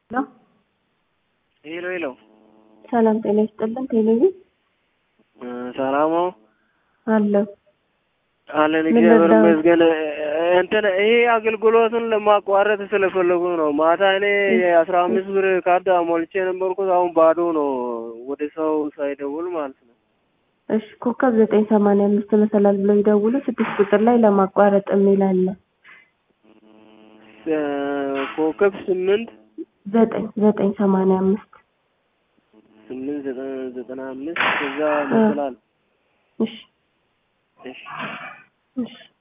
ነው። ሄሎ ሄሎ፣ ሰላም ጤና ይስጥልን። ቴሌቪዥን ሰላም ነው አለው አለን። ምን እግዚአብሔር ነበር? ይመስገን። እንትን ይሄ አገልግሎቱን ለማቋረጥ ስለፈለጉ ነው። ማታ እኔ የአስራ አምስት ብር ካርድ ሞልቼ የነበርኩት አሁን ባዶ ነው፣ ወደ ሰው ሳይደውል ማለት ነው። እሺ ኮከብ ዘጠኝ ሰማንያ አምስት መሰላል ብለው ይደውሉ። ስድስት ቁጥር ላይ ለማቋረጥ የሚል አለ። ኮከብ ስምንት ዘጠኝ ዘጠኝ ሰማንያ አምስት ስምንት ዘጠና- ዘጠና አምስት ከዛ መስላል። እሺ እሺ እሺ